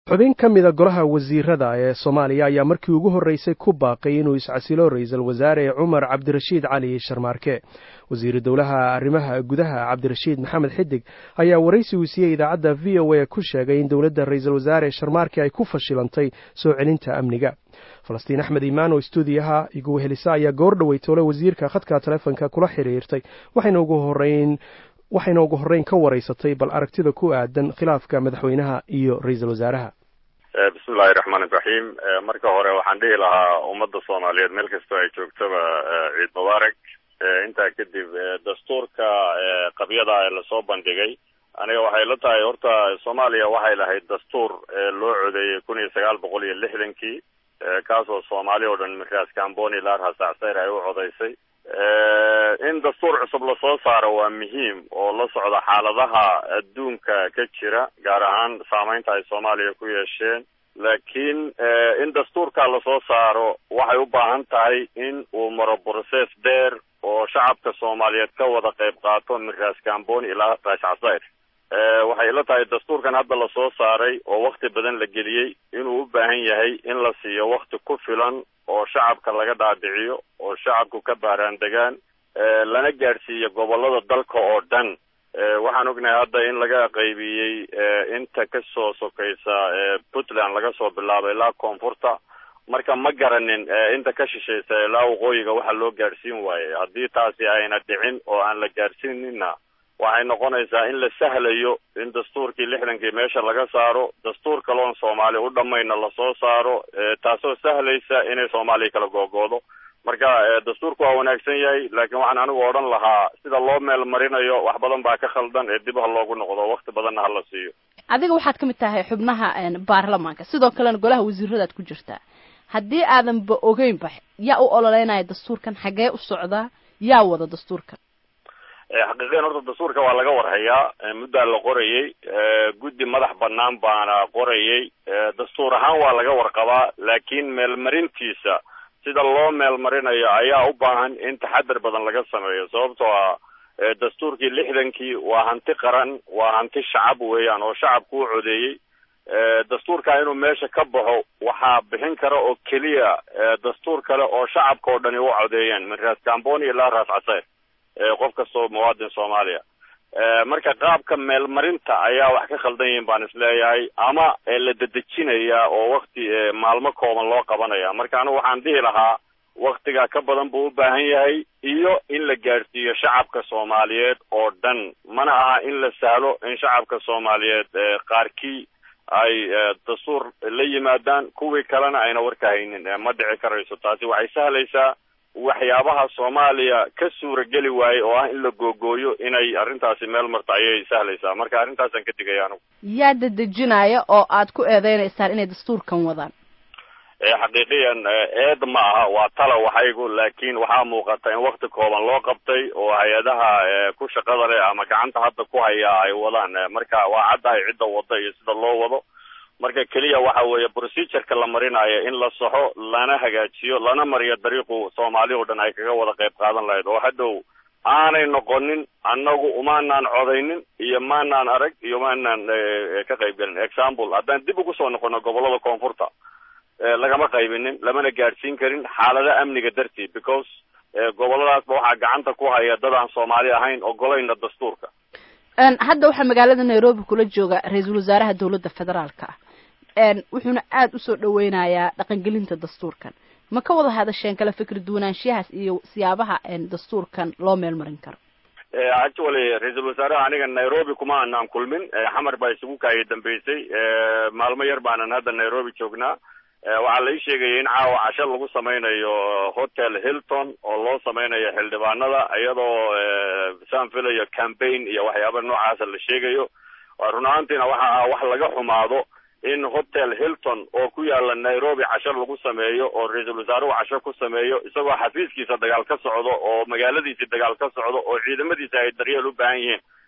xubin ka mida golaha wasiirada ee soomaaliya ayaa markii ugu horreysay ku baaqay inuu iscasilo ra-iisul wasaare cumar cabdirashiid cali sharmaarke wasiiru dowlaha arrimaha gudaha cabdirashiid maxamed xidig ayaa waraysi uu siiyey idaacadda v o a ku sheegay in dowladda ra-iisul wasaare sharmaarke ay ku fashilantay soo celinta amniga falastiin axmed imaan oo stuudiyaha igu helisa ayaa goor dhowey toole wasiirka khadka taleefonka kula xiriirtay waxayna ugu horeyn waxayna ugu horreyn ka waraysatay bal aragtida ku aadan khilaafka madaxweynaha iyo ra-iisul wasaaraha bismillahi raxmaan iraxiim marka hore waxaan dhihi lahaa ummadda soomaaliyeed meel kastoo ay joogtaba ciid mubaarak intaa kadib dastuurka qabyada ee lasoo bandhigay aniga waxay la tahay horta soomaaliya waxay lahayd dastuur loo codeeyey kun iyo sagaal boqol iyo lixdankii kaasoo soomaali oo dhan miraas camboni laar hasacsayr ay u codaysay in dastuur cusub lasoo saaro waa muhiim oo la socda xaaladaha adduunka ka jira gaar ahaan saameynta ay soomaaliya ku yeesheen laakiin in dastuurka lasoo saaro waxay u baahan tahay in uu maro process dheer oo shacabka soomaaliyeed ka wada qayb qaato min raas camboni ilaa raas casayr waxay ila tahay dastuurkan hadda lasoo saaray oo wakti badan la geliyey inuu u baahan yahay in la siiyo wakti ku filan oo shacabka laga dhaadhiciyo oo shacabku ka baaraan degaan lana gaadhsiiyo gobolada dalka oo dhan waxaan ognahay hadda in laga qaybiyey inta kasoo sokaysa puntland laga soo bilaabo ilaa koonfurta marka ma garanin inta ka shishaysa ilaa waqooyiga waxa loo gaadhsiin waayey haddii taasi ayna dhicin oo aan la gaadhsiinina waxay noqonaysaa in la sahlayo in dastuurkii lixdankii meesha laga saaro dastuur kaloon soomaali u dhammayna lasoo saaro taasoo sahlaysa inay soomaaliya kala googoodo marka dastuurku waa wanaagsan yahay laakiin waxaan anigu odhan lahaa sida loo meel marinayo wax badan baa ka khaldan ee dib ha loogu noqdo wakti badanna hala siiyo adiga waxaad ka mid tahay xubnaha baarlamaanka sidoo kalena golaha wasiiradaad ku jirtaa haddii aadanba ogeynba yaa u ololeynaya dastuurkan xagee u socdaa yaa wada dastuurkan xaqiiqiyan horta dastuurka waa laga warhayaa muddaa la qorayey guddi madax banaan baana qorayey dastuur ahaan waa laga warqabaa laakiin meelmarintiisa sida loo meelmarinayo ayaa u baahan in taxadar badan laga sameeyo sababtoo ah dastuurkii lixdankii waa hanti qaran waa hanti shacab weeyaan oo shacabku u codeeyey dastuurka inuu meesha ka baxo waxaa bixin kara oo keliya dastuur kale oo shacabka oo dhani u codeeyeen min raas camboni ilaa raas casayr qof kastoo muwaadin soomaaliya marka qaabka meelmarinta ayaa wax ka khaldan yihiin baan isleeyahay ama la dedejinaya oo wakti maalmo kooban loo qabanaya marka anigu waxaan dhihi lahaa waktiga ka badan buu u baahan yahay iyo in la gaadhsiiyo shacabka soomaaliyeed oo dhan mana aha in la sahlo in shacabka soomaaliyeed qaarkii ay dastuur la yimaadaan kuwii kalena ayna warka haynin ma dhici karayso taasi waxay sahlaysaa waxyaabaha soomaaliya ka suurageli waaye oo ah in la googooyo inay arrintaasi meel marto ayay sahlaysaa marka arrintaasaan ka digaya anigu yaa dedejinaya oo aad ku eedeynaysaan inay dastuurkan wadaan xaqiiqiyan eed ma aha waa tala waxaygu laakiin waxaa muuqata in wakti kooban loo qabtay oo hay-adaha ku shaqada leh ama gacanta hadda ku haya ay wadaan marka waa caddahay cidda wada iyo sida loo wado marka keliya waxa weeye procedureka la marinayo in la saxo lana hagaajiyo lana mariyo dariiqu soomaali oo dhan ay kaga wada qayb qaadan lahayd oo hadhow aanay noqonin annagu umaanaan codaynin iyo maanaan arag iyo maanaan ka qayb gelin example haddaan dib ugu soo noqono gobolada koonfurta lagama qaybinin lamana gaadhsiin karin xaalada amniga darteed because goboladaasba waxaa gacanta ku haya dad aan soomaali ahayn ogolayna dastuurka hadda waxaa magaalada nairobi kula jooga ra-iisul wasaaraha dowladda federaalka ah wuxuuna aada usoo dhaweynayaa dhaqangelinta dastuurkan ma ka wada hadasheen kala fikri duwanaanshiyahaas iyo siyaabaha dastuurkan loo meel marin karo actually ra-iisul wasaaraha aniga nairobi kuma aanaan kulmin xamar baa isugu kaaya dambeysay maalmo yar baanan hadda nairobi joognaa waxaa la ii sheegaya in caawa casho lagu sameynayo hotel hilton oo loo sameynayo xildhibaanada iyadoo saan filayo campaign iyo waxyaaba noocaasa la sheegayo run ahaantiina waxa ah wax laga xumaado in hotel hilton oo ku yaala nairobi casho lagu sameeyo oo ra-iisul wasaaruhu casho ku sameeyo isagoo xafiiskiisa dagaal ka socdo oo magaaladiisii dagaal ka socdo oo ciidamadiisa ay daryeel u baahan yihiin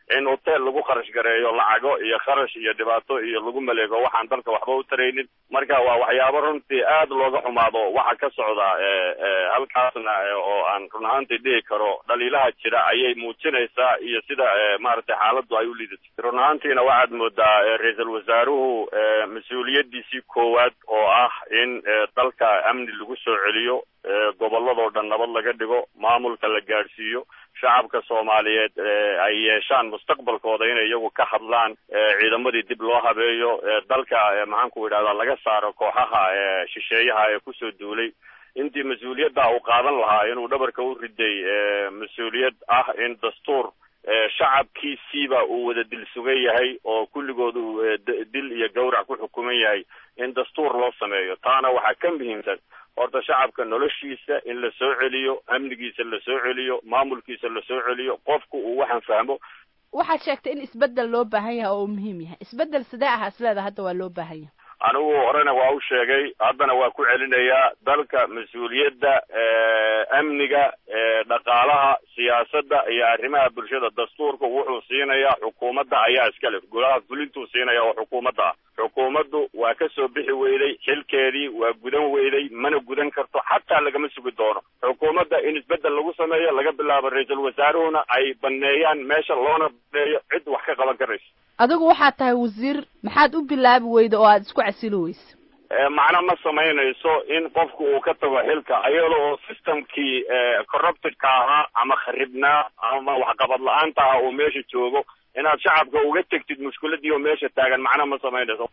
in hotel lagu kharash gareeyo lacago iyo kharash iyo dhibaato iyo lagu maleego waxaan dalka waxba u taraynin marka waa waxyaabo runtii aad looga xumaado waxa ka socda halkaasna oo aan run ahaantii dhihi karo dhaliilaha jira ayay muujinaysaa iyo sida maaragtay xaaladdu ay u liidato run ahaantiina waxaad moodaa ra-iisul wasaaruhu mas-uuliyadiisii koowaad oo ah in dalka amni lagu soo celiyo gobolladoo dhan nabad laga dhigo maamulka la gaadhsiiyo shacabka soomaaliyeed ay yeeshaan mustaqbalkooda inay iyagu ka hadlaan ciidamadii dib loo habeeyo dalka maxaanku idhahdaa laga saaro kooxaha shisheeyaha ee kusoo duulay intii mas-uuliyadda uu qaadan lahaa inuu dhabarka u riday mas-uuliyad ah in dastuur shacabkiisiiba uu wada dil sugan yahay oo kulligood uu dil iyo gawrac ku xukuman yahay in dastuur loo sameeyo taana waxaa ka muhiimsan horta shacabka noloshiisa in la soo celiyo amnigiisa la soo celiyo maamulkiisa la soo celiyo qofku uu waxaan fahmo waxaad sheegtay in isbeddel loo baahan yahay oo uu muhiim yahay isbeddel sidee ahaa isleeda hadda waa loo baahan yahay anigu horena waa u sheegay haddana waa ku celinayaa dalka mas-uuliyadda amniga dhaqaalaha siyaasadda iyo arrimaha bulshada dastuurka wuxuu siinayaa xukuumadda ayaa iskale golaha fulintuu siinaya oo xukuumadda ah xukuumaddu waa ka soo bixi weyday xilkeedii waa gudan weyday mana gudan karto xataa lagama sugi doono xukuumadda in isbeddel lagu sameeyo laga bilaabo ra-iisul wasaaruhuna ay baneeyaan meesha loona baneeyo cid wax ka qaban karayso adigu waxaad tahay wasiir maxaad u bilaabi weyda oo aada isku casili weysa macna ma samaynayso in qofku uu ka tago xilka iyada oo systemkii corruptedka ahaa ama kharibnaa ama waxqabad la-aanta ah uu meesha joogo inaad shacabka uga tegtid mushkiladii oo meesha taagan macna ma samaynayso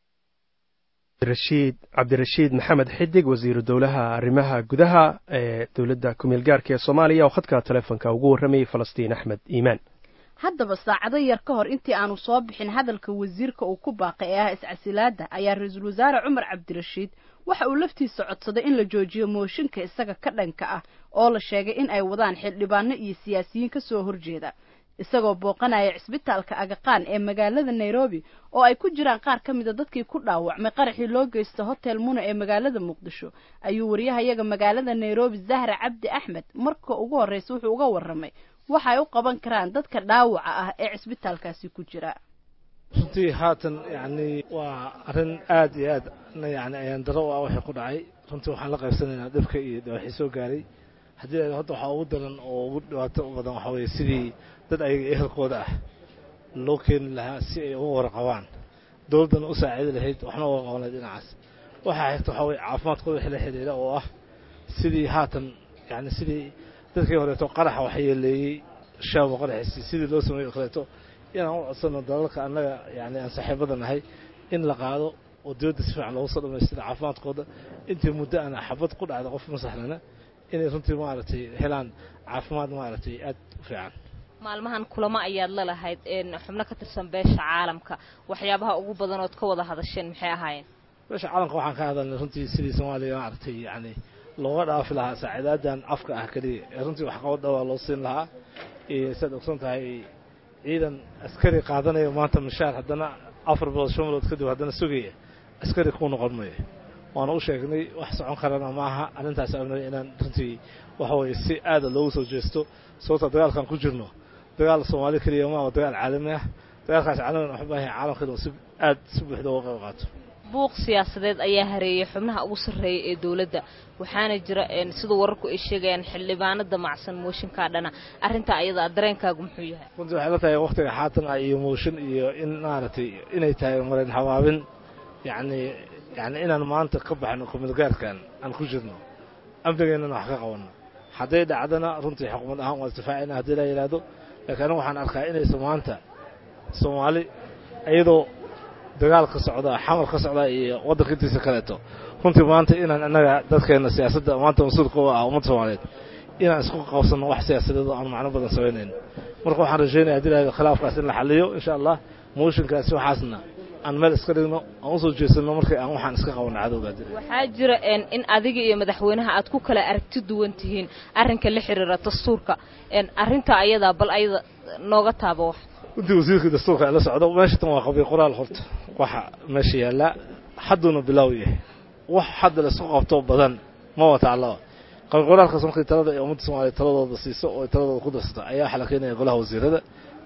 rashiid cabdirashiid maxamed xidig wasiiru dowlaha arrimaha gudaha ee dowladda kumeel gaarka ee soomaaliya oo khadka telefonka ugu warramayay falastiin axmed iimaan haddaba saacado yar ka hor intii aanu soo bixin hadalka wasiirka uu ku baaqay ee ah iscasilaada ayaa ra-iisul wasaare cumar cabdirashiid waxa uu laftiisa codsaday in la joojiyo mooshinka isaga ka dhanka ah oo la sheegay in ay wadaan xildhibaano iyo siyaasiyiin ka soo horjeeda isagoo booqanaya cisbitaalka agaqaan ee magaalada nairobi oo ay ku jiraan qaar ka mida dadkii ku dhaawacmay qaraxii loo geysta hotel muna ee magaalada muqdisho ayuu wariyahayaga magaalada nairobi zahra cabdi axmed marka ugu horreysa wuxuu uga warramay waxa ay u qaban karaan dadka dhaawaca ah ee cisbitaalkaasi ku jira runtii haatan yacni waa arrin aad iyo aad yani ayaan daro u ah waxay ku dhacay runtii waxaan la qaybsanaynaa dhibka iyo dhibaaxii soo gaaray haddii hadda waxaa ugu daran oo ugu dhibaato badan waxaa weeye sidii dad ayaga ehelkooda ah loo keeni lahaa si ay uga warqabaan dowladdana u saacidi lahayd waxna uga qaban lahayd dhinacaas waxaa xigta waxaa weye caafimaadkooda wixii la xidhiidha oo ah sidii haatan yani sidii dadkii horeeto qaraxa waxa yeeleeyey shaabo qaraxiisi sidii loo sameeyo o kaleeto inaan u codsano dalalka annaga yani aan saaxiibada nahay in la qaado oo dowladda si fiican loogu soo dhamaystira caafimaadkooda intii muddo aan xabad ku dhacda qof masaxlana inay runtii maaragtay helaan caafimaad maaragtay aad u fiican maalmahan kulamo ayaad la lahayd xubno ka tirsan beesha caalamka waxyaabaha ugu badanood ka wada hadasheen maxay ahaayeen beesha caalamka waxaan ka hadalnay runtii sidii soomaaliya maaragtay yani looga dhaafi lahaa saaciidaadan afka ah keliya ee runtii waxqabad dhawaa loo siin lahaa saad ogsan tahay ciidan askari qaadanaya maanta mishaar haddana afar bilood shan bilood kadib haddana sugaya askari kuu noqon mayo waana u sheegnay wax socon karana ma aha arrintaas abnay inaan runtii waxa weeye si aada loogu soo jeesto sababta dagaalkan ku jirno dagaal soomaali keliya ma waa dagaal caalami ah dagaalkaas caalamigan waxu baahan yahay caalamka si aad si buuxda uga qayb qaato buuq siyaasadeed ayaa hareeyay xubnaha ugu sarreeya ee dowladda waxaana jira siduu wararku ay sheegayaan xildhibaano damacsan mooshinkaa dhana arrintaa ayada dareenkaagu muxuu yahay runtii waxay la tahay waktiga xaatan ah iyo mooshin iyo in maaragtay inay tahay marayn habaabin yacni yacni inaan maanta ka baxno kumilgaarkan aan ku jirno amnigeennana wax ka qabanno hadday dhacdana runtii xukumad ahaan waa isdifaacayna haddii la yidhaahdo laakiin anigu waxaan arkaa inaysa maanta soomaali iyadoo dagaal ka socdaa xamar ka socdaa iyo waddanka intiisa kaleeto runtii maanta inaan innaga dadkeenna siyaasadda maanta mas-uulka u ah ummadda soomaaliyeed inaan isku qabsanno wax siyaasadeed oo aan macno badan samaynayn marka waxaan rajaynaya hadii lahahdo khilaafkaas in la xaliyo insha allah mooshinkaasi waxaasna aan meel iska dhigno aan usoo jeesanno markii aan waxaan iska qabanno cadowga waxaa jira in adiga iyo madaxweynaha aad ku kala aragti duwan tihiin arrinka la xiriira dastuurka arrinta ayadaa bal ayada nooga taaba wax runtii wasiirkii dastuurka la socdo meesha tan waa qabiy qoraal horta waxa meesha yaallaa hadduuna bilaaw yahay wax hadda laisku qabto badan ma wata allaba qabiy qoraalkaas markii talada ee ummadda soomaaliya taladooda siiso oo taladooda ku darsato ayaa waxaa la keenaya golaha wasiirada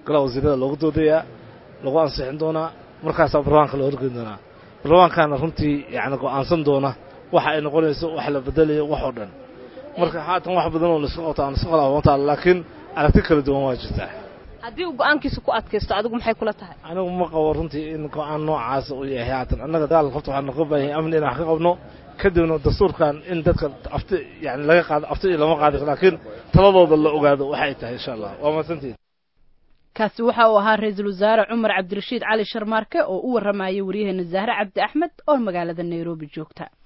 golaha wasiirada loogu doodayaa lagu ansixin doonaa markaasaa barlamaanka loo horgeyn doonaa barlamaankaana runtii yacni go-aansan doona waxa ay noqonayso wax la bedelayo wax oo dhan marka haatan wax badan oo laiska qabta aan iska qalaabantaa laakiin aragti kala duwan waa jirtaa haddii uu go-aankiisa ku adkaysto adigu maxay kula tahay anigu ma qabo runtii in go-aan noocaasa uu yahay haatan annaga dagaal horta waxaa noga baahan yahay amni inaan wax ka qabno kadibna dastuurkan in dadka afti yani laga qaado afti iyo lama qaadi laakiin taladooda la ogaado waxay tahay insha allah waa mahadsantihin kaasi waxa uu ahaa ra-iisul wasaare cumar cabdirashiid cali sharmaarke oo u warramayay waryaheena zahre cabdi axmed oo magaalada nairobi joogta